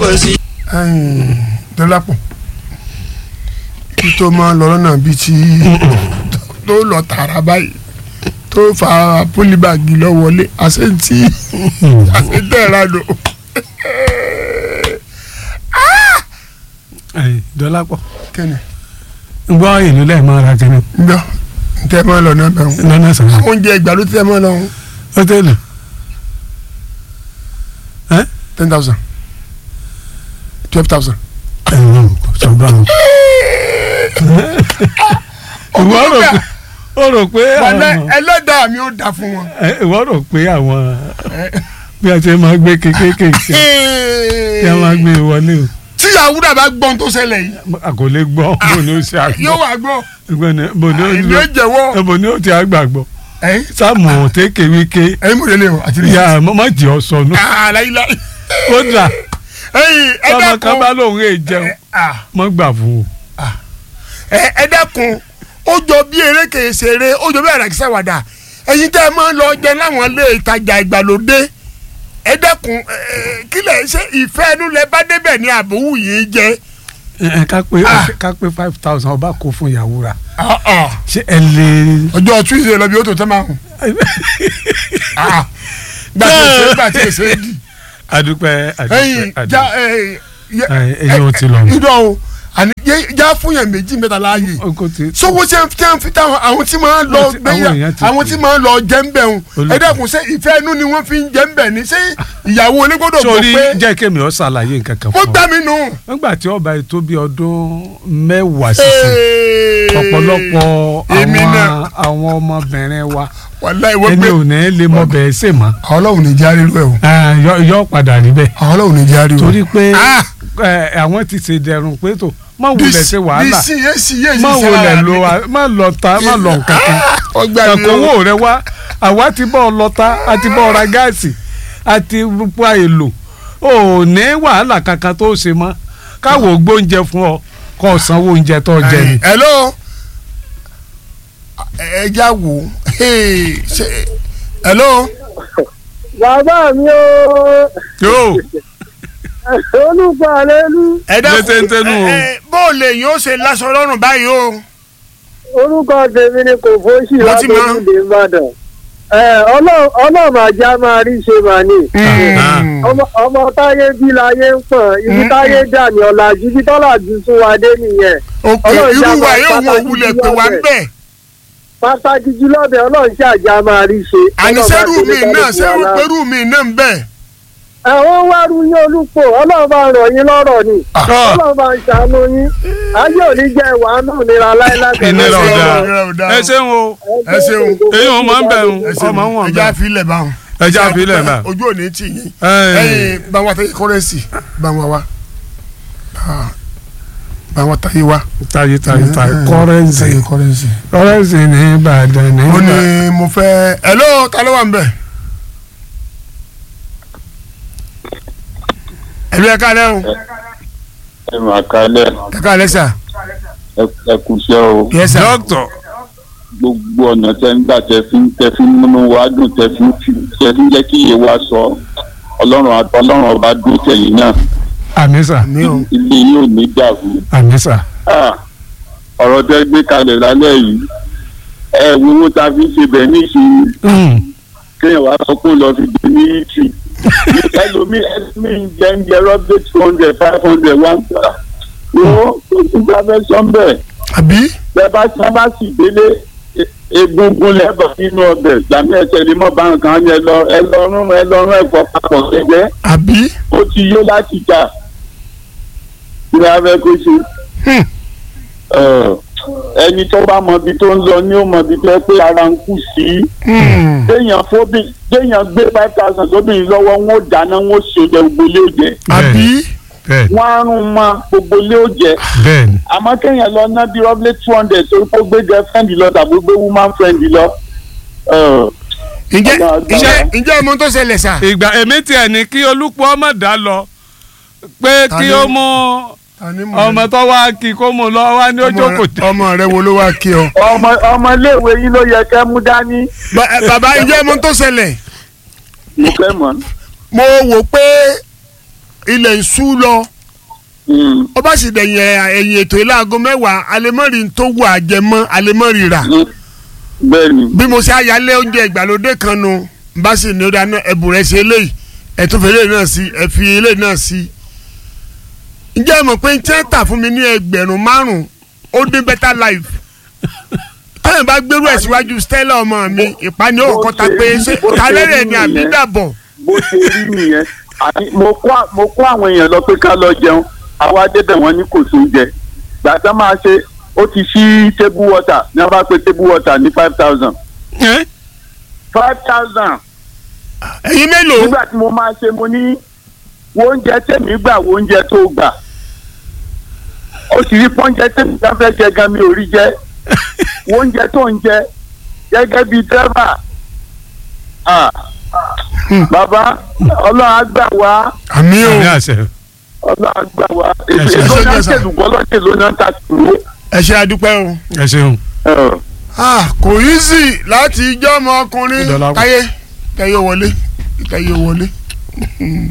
kò sí. dọ́lápọ̀ kí tó máa lọ lọ́nà bíi ti tó lọ tààrà báyìí tó fa pólíbàgì lọ wọlé àṣetí àṣetẹ̀ra lò. dọ́lápọ̀ kẹ́ni gbọ́ ìlú lẹ́ẹ̀ máa ra kẹ́ni gbọ́ ntẹ́ máa lọ náà bẹ̀rù lọ́nà sọ̀rọ̀ oúnjẹ ìgbàlódé tẹ́ máa lọ hòtẹ́ẹ̀lì ten thousand twelve thousand. ẹ̀rọ sọ̀gbà wọn. ìwọ rò pé ó rò pé wàlẹ́ àwọn ẹlẹ́dàá mi ò dà fún wọn. ẹ, ìwọ rò pé àwọn bí a ṣe máa gbé kékékèké kí a máa gbé wọlé o tí àwùrà bá gbọ́n tó ṣẹlẹ̀ yìí a kò lè gbọ́ bò ní ó ṣe yóò àgbọ̀ wá gbọ́ ìgbọ́ni bò ní ó èmi ò jẹ́wọ́ bò ní ó ti àgbàgbọ́ ẹ̀yin sáàmù tẹ́kẹ̀ wíkẹ́ ẹ̀yin mo lè lè o àti lè. ya má jẹ́ ọ sọnù aláìláì. kódà ẹ̀yin ẹ tọmọ kan bá dẹ́kun lóun èè jẹun Ah, mọ́ gbà fún o. ẹ ẹ dẹ́kun ó jọ bí eré kèé ṣeré ó jọ bí àràkísà wàdà ẹ̀yin tẹ́ ẹ máa ń lọ jẹ láwọn ilé ìtajà ìgbàlódé ẹ dẹ́kun ẹ, kí lẹ ṣe ìfẹ́ ẹnu lẹ bá débẹ̀ ní àbówù yìí jẹ. ẹ ẹ, ká pé Ah. ká pé five thousand ọba kó fún ìyàwó ra Ah, ah. ṣé ẹ lè. ọjọ́ tuesday lọ bí ó tó tẹ́ máa hùn. Ah, gbàtí èsè gbàtí èsè di. adúpẹ́ ẹ̀yin adúpẹ́ já adúpẹ́. ẹ Ẹ, ẹ̀yin ò ti lọ nù. ìdọ̀ o àní yé- já fún yẹn méjì mẹ́ta láàyè Oko ti- sọwọ́ tí wọ́n tí wọ́n fi táwọn àwọn tí máa ń lọ Àwọn tí- àwọn gbẹ́yà èèyàn ti àwọn pè. tí máa ń lọ jẹ́ ń bẹ̀ ń Olùkọ́. ẹ dẹ́kun ṣé ìfẹ́ inú ni wọ́n fi ń jẹ́ ń bẹ̀ ni ṣé ìyàwó onígbọ́dọ̀ gbọ́ sórí pé jẹ́ kémi ọ̀ ṣàlàyé nǹkan kan ó fún gbá ọ. mi nù. nígbà tí ọba ètò bíi ọdún mẹ́wàá sísìn ọ̀pọ̀lọpọ̀ èmi àwọn náà àwọn ọmọbìnrin wa wàláhì wọ́n ẹni gbé ò ní lè mọ bẹ́ẹ̀ sè mọ́ àwọn ọlọ́run ní járe rú ẹ̀ o Ah, yọ- yọ padà níbẹ̀ àwọn ọlọ́run ní járe o. torí pé Ah! ẹ, àwọn ti ṣe dẹrùn pé tó má wulẹ̀ ṣe wàhálà bísí yé sí yé sí má sára wulẹ̀ mi. lo wa- má lọ ta má lọ nǹkan kan ó gbá mi nù. kàkówó rẹ wá àwa ti bọ́ ọ lọ́ta a ti bọ́ ọ ra gáàsì a ti pa èlò ò ní wàhálà kankan tó ṣe mọ́ káwọ́ gbóúnjẹ fún ọ kó o sanwó oúnjẹ tó jẹ ni. hello ẹ já wò Hey, ṣe- hello bàbá mi ò yóò olùkọ́ àlélú ẹ dákun Létéńté nù o. ẹ, ẹ, bó o lè yín ó ṣe láṣọ lọ́rùn báyìí o. orúkọ tèmi ni kò fóṣì Mo ti mọ̀. látòkùdé ìbàdàn ọlọ́run àjà máa rí ṣe mà ní ọmọ ọmọ táyé bí láyé ń pọ̀n ibi Mm, táyé dà ní ọ̀làjú bí tọ́làjú sún wa dé nìyẹn ok Ọlọ́run irú já wa máa yóò wọ pàtàkì òwúlẹ̀ jùlọ pé wà ń bẹ̀. bẹ̀. pàtàkì jùlọ bẹ ọlọ́run ṣàjà máa rí ṣe. àní Ọlọ́run sẹ́rù bá mi ṣe ní náà kálukú sẹ́rù wa lá- pẹ̀rù mi náà ń bẹ̀. àwọn wárú yín olùpọ̀ ọlọ́run bá rọ̀ yín lọ́rọ̀ ni ọlọ́run bá ń ṣàánú yín ayé ò ní jẹ́ ìwà náà nira láéláé Ìnira Ẹ ọ̀dà. ṣeun, ẹ ṣeun. ẹ ṣeun o ẹ ṣeun. èyí wọn máa ń bẹ̀rù ẹ ṣeun. ọmọ wọn ẹ já bẹ̀rù filẹ̀ báwọn. ẹ já filẹ̀ náà. ojú òní tì yín. Ẹ. ẹyin báwọn àtàyè kọ́rẹ́nsì báwọn wa Ah, báwọn àtàyè wa. tayi tayi tayi kọ́rẹ́nsì àtàyè kọ́rẹ́nsì. kọ́rẹ́nsì ní Ìbàdàn ní ó ní Ìbàdàn. mo fẹ́ hello ta ló wà ń bẹ̀. ẹ̀lú ẹ̀ka lẹ́ o ẹ máa kalẹ̀ ẹ̀ka lẹ́ sà. ẹ kúṣẹ́ o yes sir. dókítà gbogbo ọ̀nà tẹ ń gbà tẹ fi ń tẹ fi ń múnú wa dùn tẹ fi ń fi- tẹ fi ń jẹ́ kí iye wa sọ ọlọ́run àti ọlọ́run ọba dún tẹ̀yìn náà àmísà mi ò ilé yìí ò ní dàrú àmísà Ah, ọ̀rọ̀ tẹ gbé kalẹ̀ lálẹ́ yìí ẹ wo owó tá a fi ń ṣe bẹ̀ níṣìí kéèyàn wá sọ pé ó lọ fi dé ní ìtì ẹlòmíì ẹlòmíì ń jẹ ń jẹ rọ́bì two hundred five hundred one gbà wo kò sí gbàgbé sọ́ńbẹ̀ àbí. bẹ́ẹ̀ bá tí wọ́n bá sì délé e- egungun lẹ́bọ̀ nínú ọbẹ̀ gbàmí ẹsẹ̀ ni mo bá nǹkan yẹn lọ ẹ lọ́rùn ẹ lọ́rùn ẹ̀fọ́ papọ̀ gẹ́gẹ́ àbí. ó ti yó láti jà kí ni a fẹ́ kó ṣe. Hmm. Ẹ, ẹni tó bá mọ ibi tó ń lọ ni ó mọ ibi tó yẹ pé ara ń kù sí. Hmm. téèyàn fóbi téèyàn gbé five thousand sóbìnrin lọ́wọ́ wọn ó dáná wọn ó ṣe oúnjẹ gbogbo ilé oúnjẹ àbí. bẹ́ẹ̀ wọn á rún mọ gbogbo ilé oúnjẹ bẹ́ẹ̀ ni àmọ́ kéèyàn lọ ná bí rọ́bìlì two hundred torí pé ó gbé girlfriend lọ tàbí ó gbé woman friend lọ. Ẹ, ǹjẹ́ Ọba àgbà. ǹjẹ́ ǹjẹ́ ọmọ tó ṣẹlẹ̀ sà. ìgbà èmi tiẹ̀ ní kí olùpọ̀ ọmọ dá lọ pé Ta kí ni- ó mú ọmọ tó wá kí kó mú lọ wá ní ojú kò tẹ. ọmọ rẹ wo ló wá kí ọ. ọmọ ọmọléèwé yín ló yẹ kẹ́ mú dání. Ba- ẹ, bàbá ǹjẹ́ ọmọ tó ṣẹlẹ̀ mo fẹ́ mọ̀. mo wò pé ilẹ̀ ń sú lọ Mm, ó bá sì dẹ̀yìn ẹ̀- ẹ̀yìn ètò ilé aago mẹ́wàá alẹ́mọ́rì tó wù àjẹmọ́ alẹ́mọ́rì rà mm. bẹ́ẹ̀ ni bí mo ṣe ayálé oúnjẹ ìgbàlódé kan nu bá sì ní ó dáná ẹ̀bùn rẹ̀ ṣe eléyìí ẹ̀túnfẹ́ eléyìí náà sí ẹ̀fi eléyìí náà sí. ǹjẹ́ ẹ mọ̀ pé tí wọ́n tà fún mi ní ẹgbẹ̀rún márùn-ún ó dín better life tẹ́lẹ̀ bá gbérú ẹ̀ síwájú Stella ọmọ mi ìpani òkò ta pé ṣé kálẹ́rẹ̀ ni àbí dàbọ̀. bó ṣe rí nìyẹn àní mo kó à- mo kó àwọn èèyàn lọ pé ká lọ jẹun àwa débẹ̀ wọ́n ní kò sóúnjẹ gbàtà máa ṣe ó ti ṣí table water ní wọ́n bá pe table water ní five thousand five thousand ẹ̀yin mélòó nígbà tí mo máa ṣe mo ní wo oúnjẹ tèmi gbà wo oúnjẹ tó gbà ó sì rí pọ́njẹ tèmi bá fẹ́ jẹ gan mi ò rí jẹ wo oúnjẹ tó ń jẹ gẹ́gẹ́ bíi dẹ́rẹ́bà Ah. bàbá ọlọ́run á gbà wá àmì o ní àṣẹ ọlọ́run á gbà wá ṣe- èso ṣe- náà ṣe- ṣèlúgbọ́ lọ́sẹ̀ ló náà ta kúrò. ẹ ṣe àdúpẹ́ o. ẹ ṣeun. Ah, kò yí sí láti ijọ́ ọmọkùnrin Ìdọ̀là- káyé káyé wọlé káyé wọlé.